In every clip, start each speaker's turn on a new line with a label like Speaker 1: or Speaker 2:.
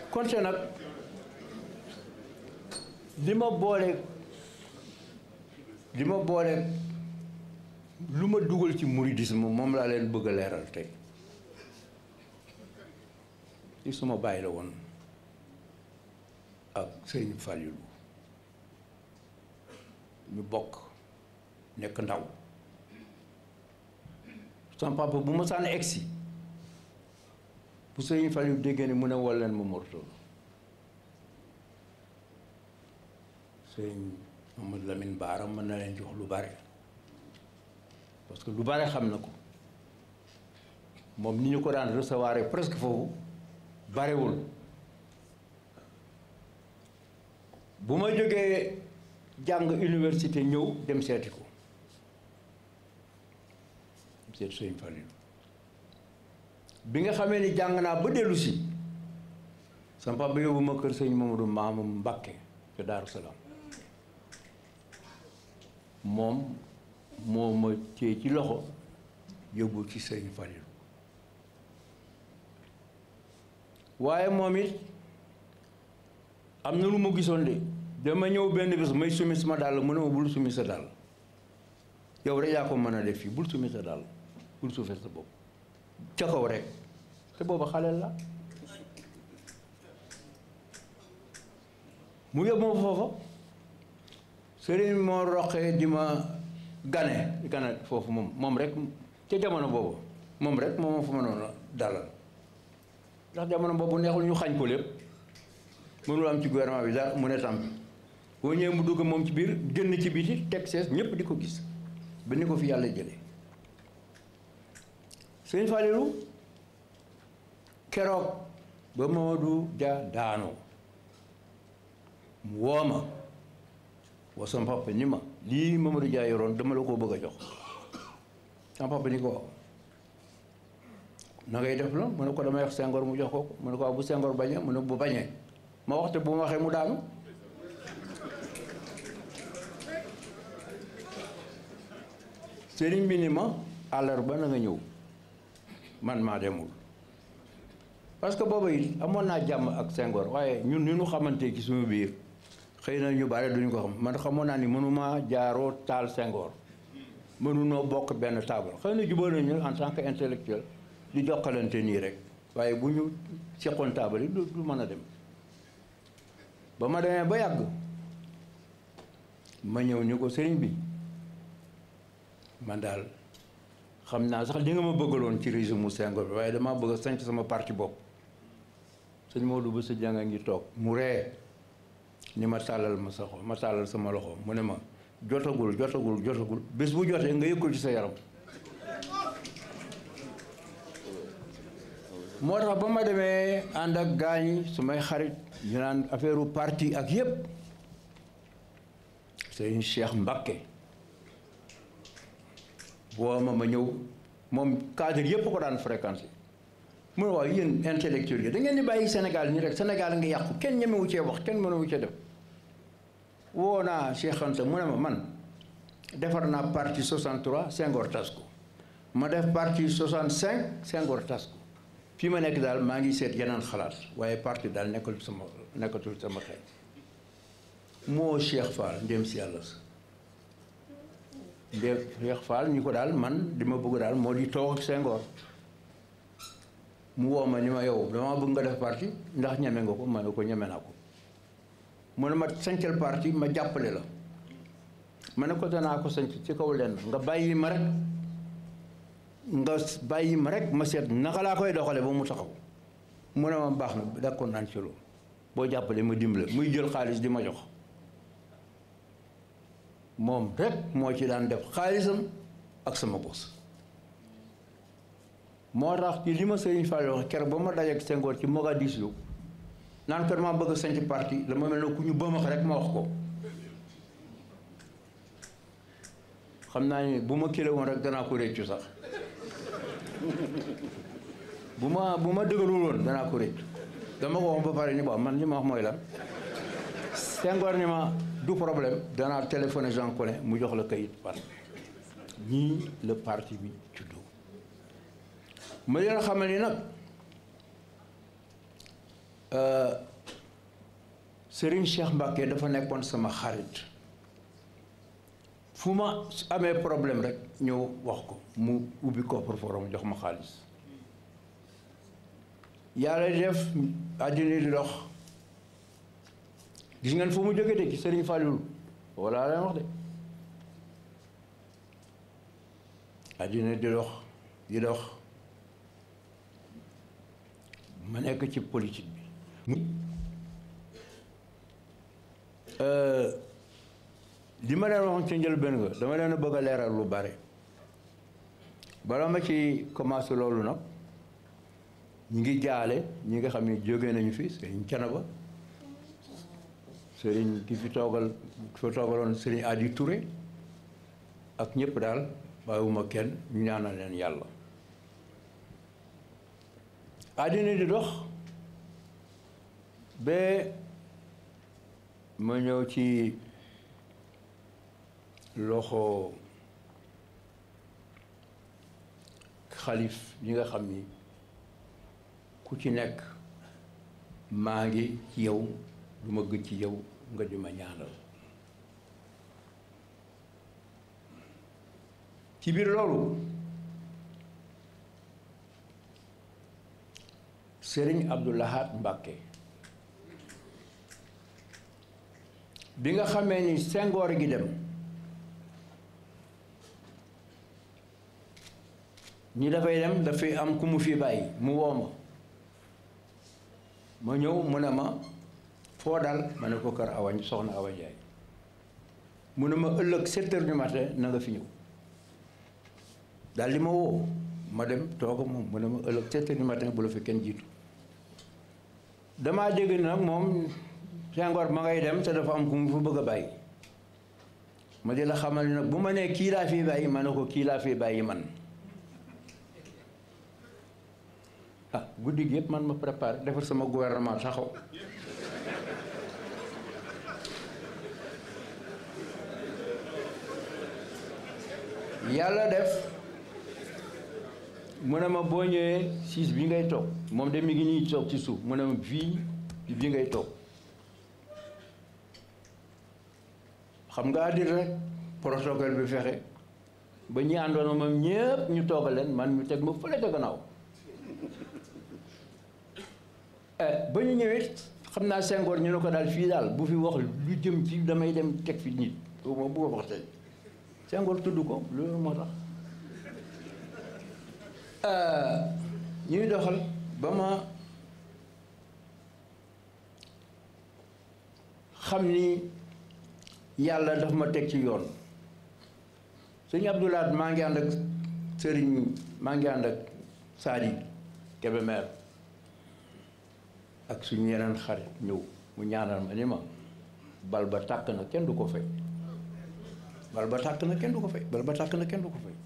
Speaker 1: konte nag li ma boole li ma boole lu ma dugal ci mouridisme moom laa leen bëgg a leeral tey ci suma bàyyi la woon ak Sëriñ Fallilou ñu bokk nekk ndaw sama papa bu ma sànn egsi bu Sëriñ Fallilou déggee ni mu ne wol leen ma morto Sëriñ Mamadou Lamine Baara mën na leen jox lu bare parce que lu bare xam na ko moom ni ñu ko daan recevoir presque foofu barewul bu ma jógee jàng université ñëw dem seeti ko seet Sëriñ Fallilou bi nga xamee ni jàng naa ba dellu si sama papa yóbbu ma kër sëñ Mamadou Maamam Mbakke ca Daaru Salaam moom moo ma téye ci loxo yóbbu ci Sëriñ Fallilou waaye moom it am na lu ma gisoon de dama ñëw benn bés may sumi sama dàll mu ne ma bul sumi sa dàll yow rek yaa ko mën a def fii bul sumi sa dàll bul suufee sa bopp ca kaw rek te booba xaleel la mu yóbbu ma foofa sëriñ moo roqee di ma gane gane foofu moom moom rek ca jamono boobu moom rek moom moo fa mënoon a dalal ndax jamono boobu neexul ñu xañ ko lépp mënul am ci gouvernement bi dara mu ne tampi boo ñëwee mu dugg moom ci biir génn ci biti teg sees ñëpp di ko gis ba ni ko fi yàlla jëlee sëñ Fallilou keroog ba Mamadou Dia daanoo mu woo ma woo sama papa ni ma lii Mamadou Dia yoroon dama la koo bëgg a jox sama papa ni ko na ngay def la mu ne ko damay wax Senghor mu jox ko ko mu ne ko waaw bu Senghor bañee mu ne bu bañee ma waxte bu ma waxee mu daanu sëriñ bi ni ma àllarba na nga ñëw man maa demul parce que booba it amoon naa jàmm ak Senghor waaye ñun ni ñu xamante ci suñu biir xëy na ñu bare duñu ko xam man xamoon naa ni mënuma jaaroo taal Senghor mënunoo bokk benn taabal xëy na jubóo nañu en tant que intellectuel di jokkalante nii rek waaye bu ñu seqoon taabal yi du du mën a dem ba ma demee ba yàgg ma ñëw ni ko sëriñ bi man daal xam naa sax li nga ma bëggaloon ci régime mu Senghor bi waaye damaa bëgg a sanc sama parti bopp sëñ Maodo ba sa jànga ngi toog mu ree ni ma tàllal ma sa xol ma tàllal sama loxo mu ne ma jotagul jotagul jotagul bés bu jotee nga yëkkul ci sa yaram moo tax ba ma demee ànd ak gaañi su may xarit ñu naan affaire parti ak yépp sëñ Cheikh Mbacké boo ma ma ñëw moom cadre yépp ko daan fréquenté mu ne waaw yéen intellectuel yi da ngeen di bàyyi Sénégal nii rek Sénégal nga yàqu kenn ñemewu cee wax kenn mënewu cee def woo naa Cheikh Anta mu ne ma man defar naa parti 63 Senghor tas ko ma def parti 65 Senghor tas ko fii ma nekk daal maa ngi seet yeneen xalaat waaye parti daal nekkatul sama nekkatul sama xel moo Cheikh Fall ndéem si yàlla sa ndéem Cheikh Fall ñu ko daal man di ma bëgg daal moo di toog ak Senghor mu woo ma ni ma yow dama bëgg nga def parti ndax ñeme nga ko ma ne ko ñeme naa ko mu ne ma sancal parti ma jàppale la ma ne ko danaa ko sanc ci kaw lenn nga bàyyi ma rek nga bàyyi ma rek ma seet naka laa koy doxale ba mu taxaw mu ne ma baax na d'accord naan ci loolu boo jàppale ma dimbale muy jël xaalis di ma jox moom rek moo ci daan def xaalisam ak sama bos moo tax ci li ma Sëriñ Fall wax keroog ba ma dajeek Senghor ci Mogadiscio naan kër maa bëgg a sanc parti la ma mel ne ku ñu bëmax rek ma wax ko xam naa ni bu ma kile woon rek danaa ko réccu sax bu ma bu ma dëgërul woon danaa ko réccu dama ko wax ba pare ni bon man li ma wax mooy lan Senghor ni ma du problème danaa téléphoné Jean Collin mu jox la kayit par ñii le parti bi juddoo ma leen xamal ni nag Serigne Cheikh Mbacké dafa nekkoon sama xarit fu ma amee problème rek ñëw wax ko mu ubbi coffre-fort jox ma xaalis yàlla def àddina di dox gis ngeen fu mu jóge de ci Serigne Fallou walla leen wax de àddina di dox di dox ma nekk ci politique bi li ma leen waxoon ci njëlbéen nga dama leen a bëgg a leeral lu bare bala ma ci commencé loolu nag ñu ngi jaale ñi nga xam ne jóge nañu fi sëriñ Canaba sëriñ ki fi toogal ki fi toogaloon sëriñ Adi Touré ak ñëpp daal bàyyiwuma kenn ñu ñaanal leen yàlla àddina di dox ba ma ñëw ci loxo xalif yi nga xam ni ku ci nekk maa ngi ci yow du ma gëj ci yow nga di ma ñaanal ci biir loolu Sëriñ Abdou Lahad Mbacké bi nga xamee ni Senghor gi dem ñi dafay dem dafay am ku mu fi bàyyi mu woo ma ma ñëw mu ne ma foo dal ma ne ko kër awañ soxna Awa Njaay mu ne ma ëllëg sept heures du matin na nga fi ñëw daal di ma woo ma dem toog moom mu ne ma ëllëg sept heures du matin bu la fi kenn jiitu damaa dégg ni nag moom Senghor ma ngay dem te dafa am ku mu fa bëgg a bàyyi ma di la xamal ni nag bu ma nee kii laa fi bàyyi ma ne ko kii laa fi bàyyi man ah guddi gi yëpp man ma préparé defar sama gouvernement taxaw yàlla def mu ne ma boo ñëwee siis bi ngay toog moom de mi ngi nii toog ci suuf mu ne ma fii bi ngay toog xam nga àddina rek protocole bi fexe ba ñi àndoon moom ñëpp ñu toogal leen man ñu teg ma fële ca gannaaw ba ñu ñëwee xam naa Senghor ñu ne ko daal fii daal bu fi wax lu jëm ci damay dem teg fi nit moom bu ko wax tey Senghor tudd ko loolu moo tax ñuy doxal ba ma xam ni yàlla daf ma teg ci yoon sëñ Abdoulaat maa ngi ànd ak sëriñ maa ngi ànd ak Sadi Kébémer ak suñu yeneen xarit ñëw mu ñaanal ma ni ma bal ba tàkk na kenn du ko fay bal ba tàkk na kenn du ko fay bal ba tàkk na kenn du ko fay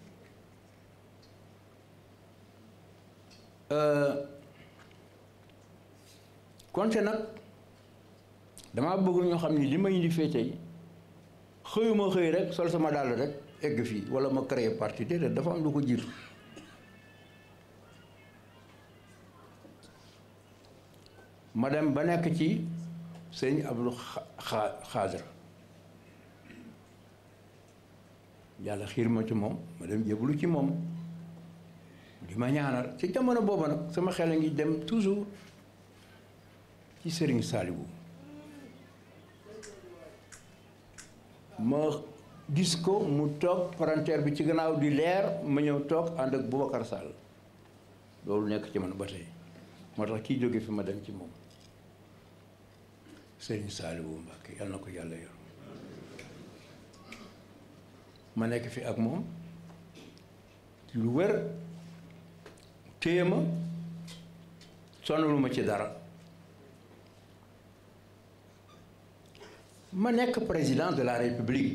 Speaker 1: konte nag dama bëgg ñoo xam ni li ma indi fee tey xëyuma xëy rek sol sama dàll rek egg fii wala ma créer parti déedéet dafa am lu ko jiitu ma dem ba nekk ci sëñ Abdou Xaadir yàlla xiir ma ci moom ma dem jébbalu ci moom di ma ñaanal ci jamono booba nag sama xel a ngi dem toujours ci Sëriñ Saaliwu ma gis ko mu toog palanteer bi ci gannaaw di leer ma ñëw toog ànd ak Boubacar Sall loolu nekk ci man ba tey moo tax kii jóge fi ma dem ci moom Sëriñ Saaliwu Mbàkke yal na ko yàlla yor ma nekk fi ak moom lu wér téye ma sonalu ma ci dara ma nekk président de la république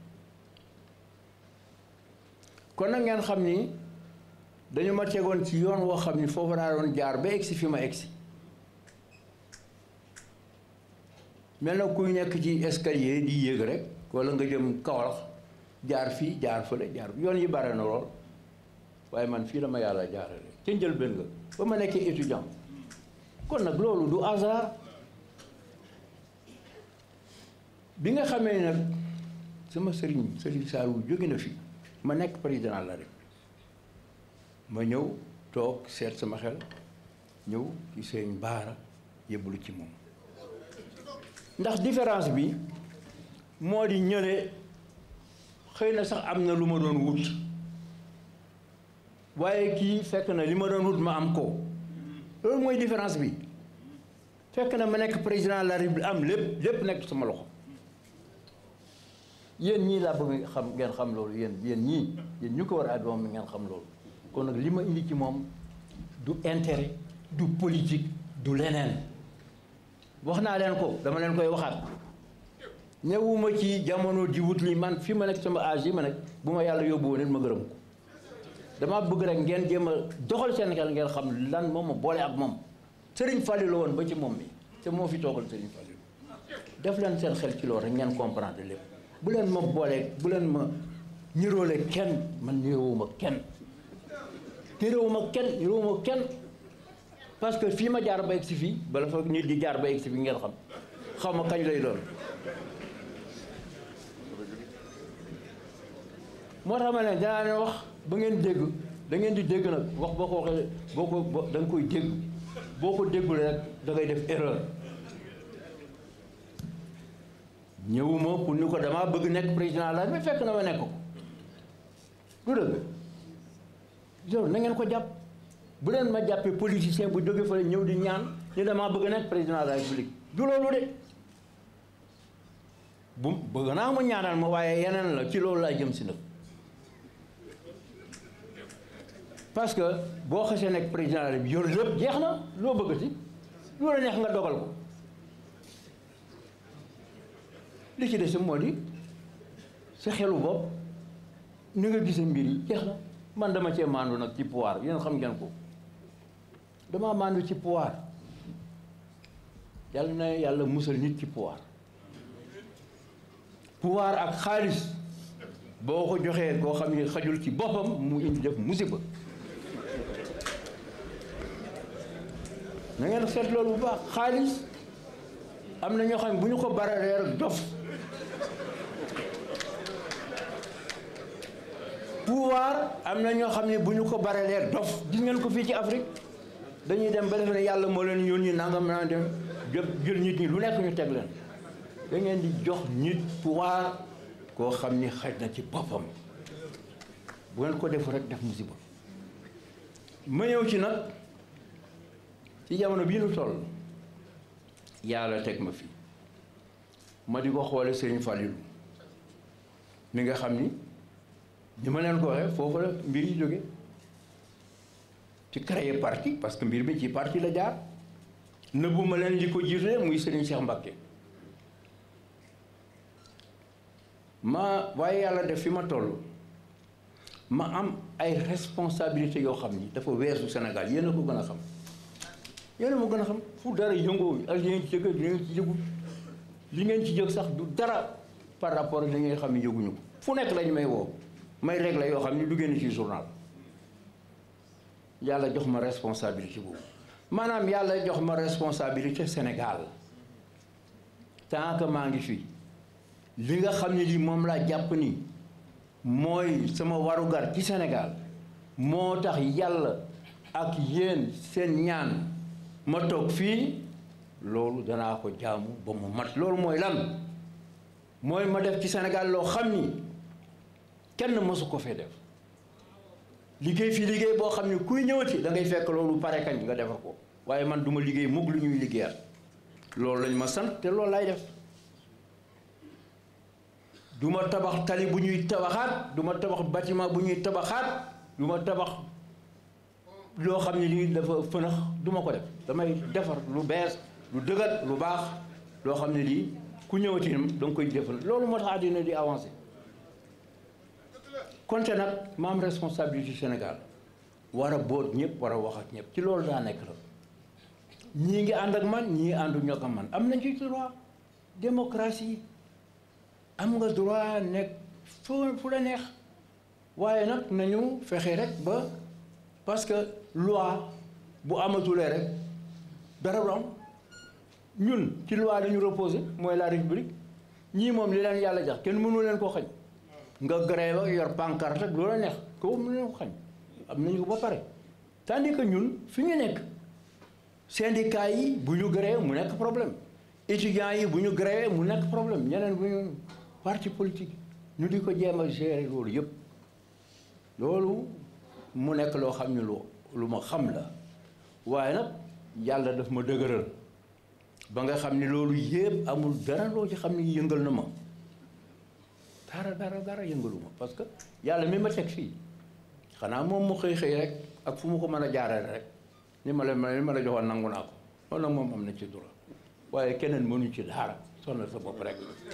Speaker 1: kon nag ngeen xam ni dañu ma tegoon ci yoon woo xam ni foofu laa doon jaar ba egsi fi ma egsi mel na kuy nekk ci escalier di yéeg rek walla nga jëm Kaolack jaar fii jaar fële jaar yoon yi bare na lool waaye man fii la ma yàlla jaarale ca njëlbéen nga ba ma nekkee étudiant kon nag loolu du hasard bi nga xamee nag sama sëriñ sëriñ Saliou jóge na fi ma nekk président de la République ma ñëw toog seet sama xel ñëw ci sëriñ Baara yëbbalu ci moom ndax différence bi moo di ñële xëy na sax am na lu ma doon wut waaye kii fekk na li ma doon wut ma am ko loolu mooy différence bi fekk na ma nekk président de la République am lépp lépp nekk sama loxo yéen ñii laa bëgg xam ngeen xam loolu yéen yéen ñii yéen ñu ko war a àddu moom ngeen xam loolu kon nag li ma indi ci moom du intérêt du politique du leneen wax naa leen ko dama leen koy waxaat ñëwuma ci jamono di wut li man fi ma nekk sama âge yi ma nekk bu ma yàlla yóbbu woon ma gërëm ko dama bëgg rek ngeen jéem a doxal seen xel ngeen xam lan moom ma boole ak moom Serigne Fallou la woon ba ci moom mi te moo fi toogal Serigne Fallou def leen seen xel ci loolu rek ngeen comprendre lépp bu leen ma boolee bu leen ma niroole kenn man niroowuma kenn niroowuma kenn niroowuma kenn parce que fii ma jaar ba egg si fii bala fa nit di jaar ba egg si fii ngeen xam xaw ma kañ lay doon moo tax ma ne danaa leen wax ba ngeen dégg da ngeen di dégg nag wax boo ko waxee boo ko da nga koy dégg boo ko déggul rek da ngay def erreur ñëwuma pour ni ko damaa bëgg nekk président la mais fekk na ma nekk ko du dëgg loolu na ngeen ko jàpp bu leen ma jàppee politicien bu jóge fële ñëw di ñaan ni damaa bëgg nekk président de la république du loolu de bu bëgg naa mu ñaanal ma waaye yeneen la ci loolu laa jëm si nag parce que boo xasee nekk président de la république yor lépp jeex na loo bëgg si loola neex nga dogal ko li ci des moo di sa xelu bopp ni nga gisee mbir yi jeex na man dama cee maandu nag ci pouvoir yéen xam ngeen ko dama maandu ci pouvoir yàlla na yàlla musal nit ci pouvoir pouvoir ak xaalis boo ko joxee koo xam ne xajul ci boppam mu indi def musiba na ngeen seet loolu bu baax xaalis am na ñoo xam ne bu ñu ko baralee rek dof pouvoir am na ñoo xam ne bu ñu ko baralee dof gis ngeen ko fii ci Afrique dañuy dem ba defe ne yàlla moo leen yónni nangam naa dem jël nit ñi lu nekk ñu teg leen da ngeen di jox nit pouvoir koo xam ni xaj na ci boppam bu ngeen ko def rek def musiba ma ñëw ci nag ci jamono bii nu toll yàlla teg ma fi ma di ko xoole Serigne Fallilou mi nga xam ni ni ma leen ko waxee foofu la mbir yi jóge ci créer parti parce que mbir mi ci parti la jaar nëbbu ma leen li ko jiite muy Serigne Cheikh Mbacké ma waaye yàlla def fi ma toll ma am ay responsabilités yoo xam ni dafa weesu Sénégal yéen a ko gën a xam yéen a ma gën a xam fu dara yëngoo ak li ngeen ci jëkk li ngeen ci yëgu li ngeen ci jëg sax du dara par rapport ak li ngeen xam ne yëguñu ko fu nekk lañu may woo may régler yoo xam ni du génn ci journal yàlla jox ma responsabilité boobu maanaam yàlla jox ma responsabilité Sénégal tant que maa ngi fi li nga xam ne lii moom laa jàpp ni mooy sama warugar ci Sénégal moo tax yàlla ak yéen seen ñaan ma toog fii loolu danaa ko jaamu ba mu mat loolu mooy lan mooy ma def ci Sénégal loo xam ni kenn mësu ko fee def liggéey fi liggéey boo xam ni kuy ñëwati da ngay fekk loolu pare kañ nga defar ko waaye man duma liggéey mukk lu ñuy liggéeyal loolu lañ ma sant te loolu lay def du ma tabax tali bu ñuy tabaxaat du ma tabax bâtiment bu ñuy tabaxaat du ma tabax loo xam ne lii dafa fënax du ma ko def damay defar lu bees lu dëggat lu baax loo xam ne lii ku ñëwati da nga koy jëfal loolu moo tax àddina di avancé konte nag ma am responsabilité Sénégal war a boot ñëpp war a wax ak ñëpp ci loolu daa nekk la ñii ngi ànd ak man ñii àndu ñoo ak man am nañ ci droit démocratie am nga droit nekk fu fu la neex waaye nag nañu fexe rek ba parce que loi bu amatulee rek dara du am ñun ci loi la ñu reposé mooy la république ñii moom li leen yàlla jax kenn mënu leen koo xañ nga grève ak yor pancarte ak loola neex ko mënu leen ko xañ am nañu ko ba pare tandis que ñun fi ñu nekk syndicat yi bu ñu grève mu nekk problème étudiants yi bu ñu grève mu nekk problème ñeneen bu ñu parti politique ñu di ko jéem a gérer loolu yëpp loolu mu nekk loo xam ne lu lu ma xam la waaye nag yàlla daf ma dëgëral ba nga xam ne loolu yëpp amul dara loo ci xam ne yëngal na ma dara dara dara yëngalu ma parce que yàlla mi ma teg fii xanaa moom mu xëy xëy rek ak fu mu ko mën a jaarale rek ni ma la li ma la joxoon nangu naa ko loolu nag moom am na ci droit waaye keneen mënu ci dara sonal sa bopp rek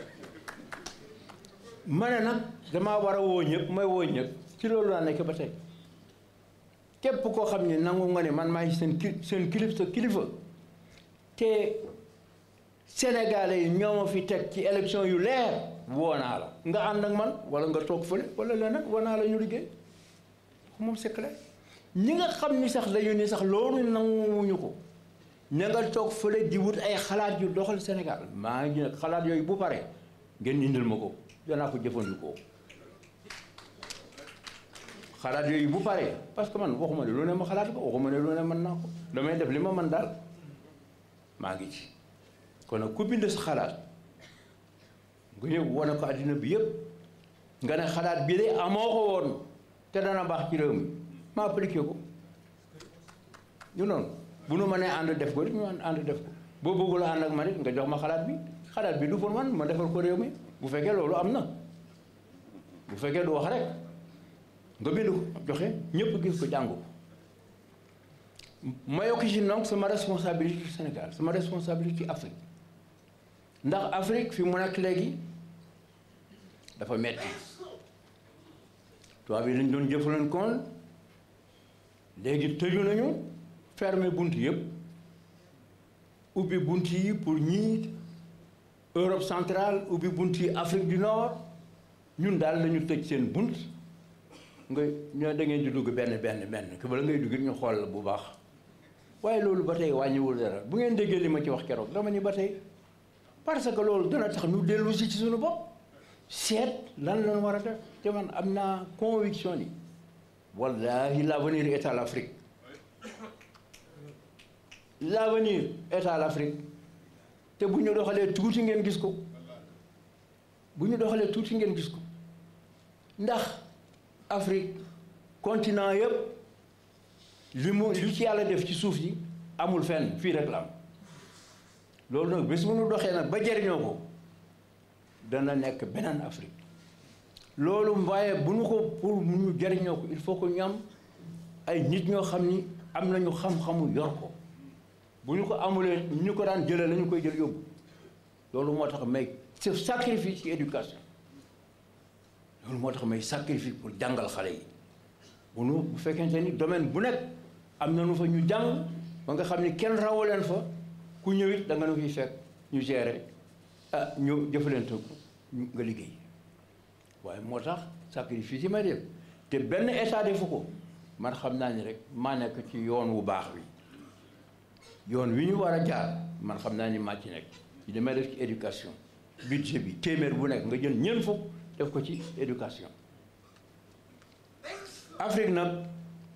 Speaker 1: ma ne nag damaa war a woo ñëpp may woo ñëpp ci loolu laa nekk ba tey képp koo xam ne nangu nga ne man maay seen ki seen kilif sa kilifa te sénégalais yi ñoo ma fi teg ci élection yu leer woo naa la nga ànd ak man wala nga toog fële wala leneen woo naa la ñu liggéey moom c'est clair ñi nga xam ni sax dañu ni sax loolu nanguwuñu ko ña nga toog fële di wut ay xalaat yu doxal Sénégal maa ngi nag xalaat yooyu bu pare ngeen indil ma ko danaa ko jëfandikoo xalaat yooyu bu pare parce que man waxuma ne lu ne ma xalaat ko waxuma ne lu ne mën naa ko damay def li ma mën daal maa ngi ci kon nag ku bind sa xalaat nga ñëw wane ko àddina bi yëpp nga ne xalaat bi de amoo ko woon te dana baax ci réew mi ma appliqué ko ñu noonu bu nu mënee ànd def ko rek ñu ànd def ko boo bëggul ànd ak man it nga jox ma xalaat bi xalaat bi du pour man ma defal ko réew mi bu fekkee loolu am na bu fekkee du wax rek nga bind ko joxe ñëpp gis ko jàng ko ma yokk ci donc sama responsabilité Sénégal sama responsabilité Afrique ndax Afrique fi mu nekk léegi dafa metti tubaab yi lañ doon jëfandikoon léegi tëju nañu fermer bunt yëpp ubbi bunt yi pour ñii Europe centrale ubbi bunt yi Afrique du Nord ñun daal lañu tëj seen bunt nga ñoo da ngeen di dugg benn benn benn que bala ngay dugg ñu xool la bu baax waaye loolu ba tey wàññiwul dara bu ngeen déggee li ma ci wax keroog dama ni ba tey parce que loolu dana tax ñu dellu si ci suñu bopp seet lan lañ war a def te man am naa conviction ni wallahi l'avenir est à l'Afrique l'avenir est à l'Afrique te bu ñu doxalee tuuti ngeen gis ko bu ñu doxalee tuuti ngeen gis ko ndax Afrique continent yëpp li mu li ci yàlla def ci suuf yi amul fenn fii rek la am loolu nag bés bu ñu doxee nag ba jariñoo ko dana nekk beneen Afrique loolu waaye bu ñu ko pour mu ñu jariñoo ko il faut que ñu am ay nit ñoo xam ni am nañu xam-xamu yor ko bu ñu ko amulee ñu ko daan jëlee la ñu koy jël yóbbu loolu moo tax may sacrifice ci éducation loolu moo tax may sacrifice pour jàngal xale yi bu nu bu fekkente ni domaine bu nekk am na nu fa ñu jàng ba nga xam ni kenn rawu leen fa ku ñëwit da nga nu fiy fekk ñu gérer ah ñu jëfalante ko nga liggéey waaye moo tax sacrifice yi may def te benn état defu ko man xam naa ni rek maa nekk ci yoon wu baax wi yoon wi ñu war a jaar man xam naa ni maa ci nekk ci damay def ci éducation budget bi téeméer bu nekk nga jël ñeent fukk def ko ci éducation Afrique nag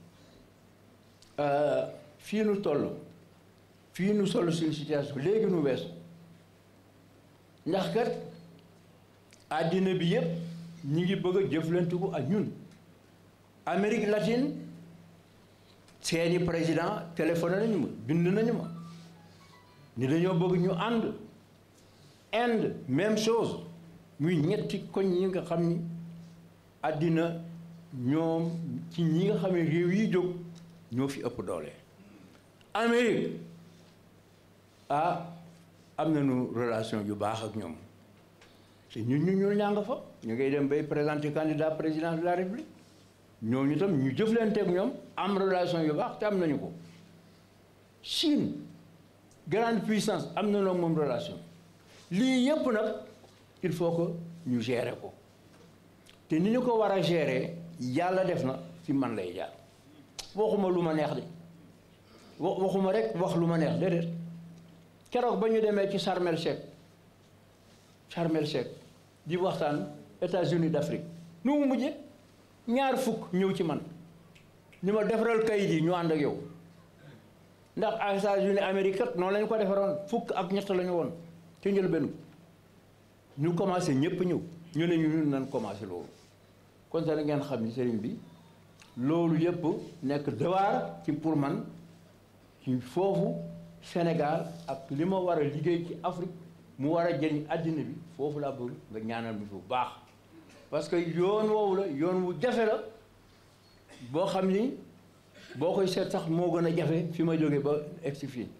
Speaker 1: fii nu toll fii nu toll suñu situation léegi nu weesu ndax kat àddina bi yëpp ñi ngi bëgg a jëflantiku ak ñun Amérique latine seeni président téléphoné nañu ma bind nañu ma ni dañoo bëgg ñu ànd Inde même chose muy ñetti koñ yi nga xam ni àddina ñoom ci ñi nga xam ne réew yi jóg ñoo fi ëpp doole Amérique ah am nañu relation yu baax ak ñoom te ñun ñu ñu ñaa nga fa ñu ngay dem bay présenter candidat président de la république ñooñu tam ñu jëflante ak ñoom am relation yu baax te am nañu ko Chine grande puissance am nañoo moom relation lii yëpp nag il faut que ñu gérer ko te ni ñu ko war a gérer yàlla def na ci man lay jaar waxuma lu ma neex de wa waxuma rek wax lu ma neex déedéet keroog ba ñu demee ci Sharm el Cheikh Sharm el Cheikh di waxtaan États-Unis d'Afrique nu mu mujje ñaar fukk ñëw ci man ni ma defaral kayit yi ñu ànd ak yow ndax ak États-Unis Amérique kat noonu lañu ko defaroon fukk ak ñett la ñu woon ci njëlbéen ñu commencé ñëpp ñëw ñu ne ñu ñun nañ commencé loolu kon sax ngeen xam ni sëriñ bi loolu yëpp nekk devoir ci pour man ci foofu Sénégal ak li ma war a liggéey ci Afrique mu war a jëriñ àddina bi foofu laa bëgg nga ñaanal mi bu baax parce que yoon woowu la yoon wu jafe la boo xam ni boo koy seet sax moo gën a jafe fi ma jógee ba egsi fii